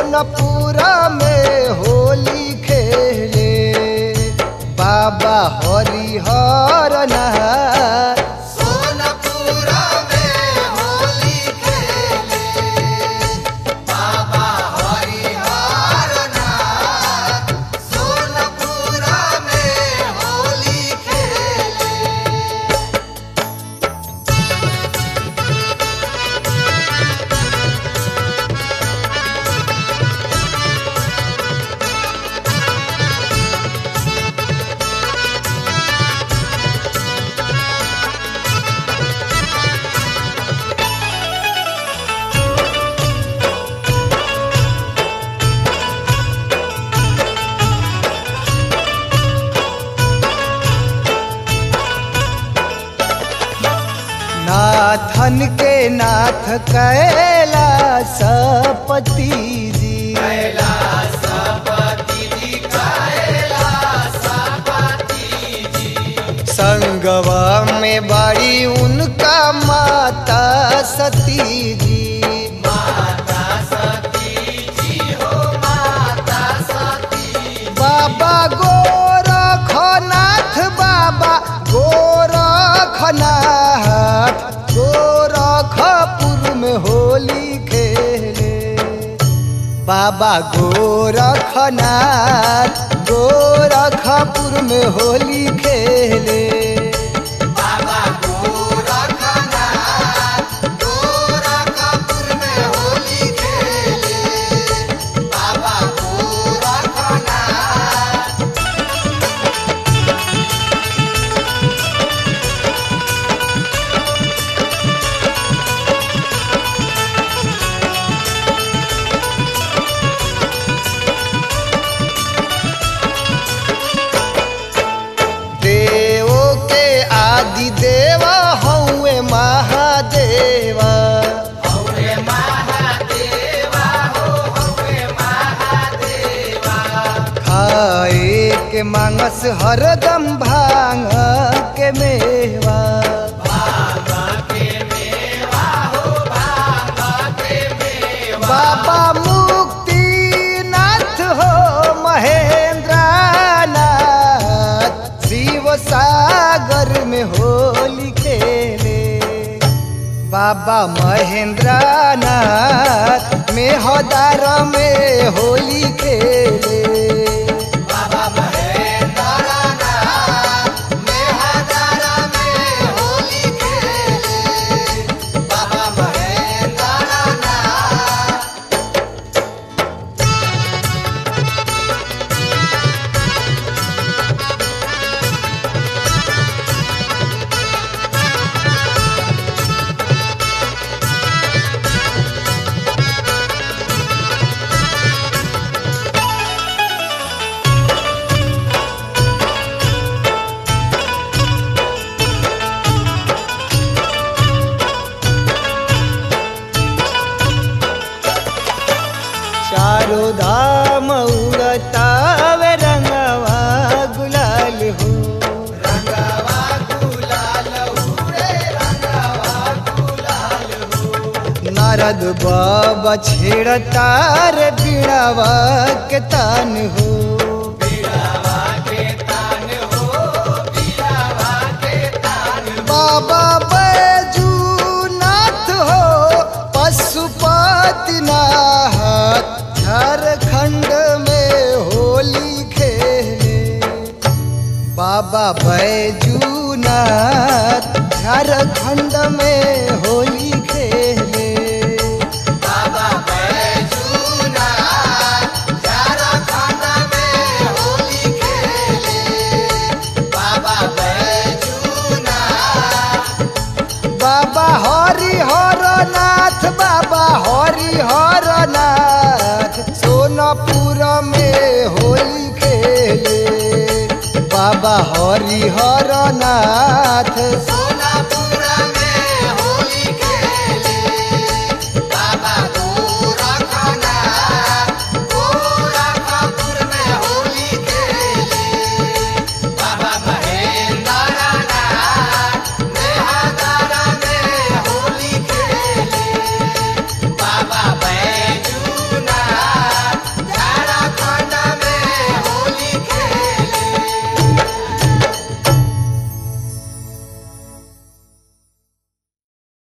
सोनपुर में होली खेले बाबा हरिहर नाथ सोनपुर में होली खेले बाबा हरिहर नाथ सोनपुर में होली खेले नाथन के नाथ कैलासपति जी संगवा में बड़ी उनका माता सती जी बाबा गोरखनाथ बाबा गोरखनाथ गोरखपुर में होली खेले बाबा गोरखनाथ गोरखपुर में होली खेले बाबा गोरखनाथ गोरखपुर में होली खेले बाबा गोरखनाथ देवो के आदि देव हौवे महादेवा हौरे महादेवा हो हौरे महादेवा खाए के मांगस हरदम भांग के मेवा बाबा के मेवा हो बाबा के मेवा बाबा मुक्तिनाथ हो महेंद्र नाथ शिव सागर में होली खेले बाबा महेंद्र नाथ में हदार में होली खेले बाबा महेंद्रनाथ मेहदार में होली खेले बाबा महेंद्रनाथ चारों धाम उड़तावे रंगवा गुलाल हो रंगवा गुलाल उड़े रंगवा गुलाल हो नारद बाबा छेड़तार बीड़ावा के तान हो बीड़ावा के तान हो बीड़ावा के तान बाबा बैजूनाथ हो पशुपतिनाथ झारखंड में होली खेले बाबा बैजूनाथ झारखंड में होली खेले बाबा बैजूनाथ झारखंड में होली खेले बाबा बैजूनाथ बाबा हरिहर नाथ बाबा हरिहर नाथ सोनपुर में होली खेले बाबा हरिहर नाथ सोनापुर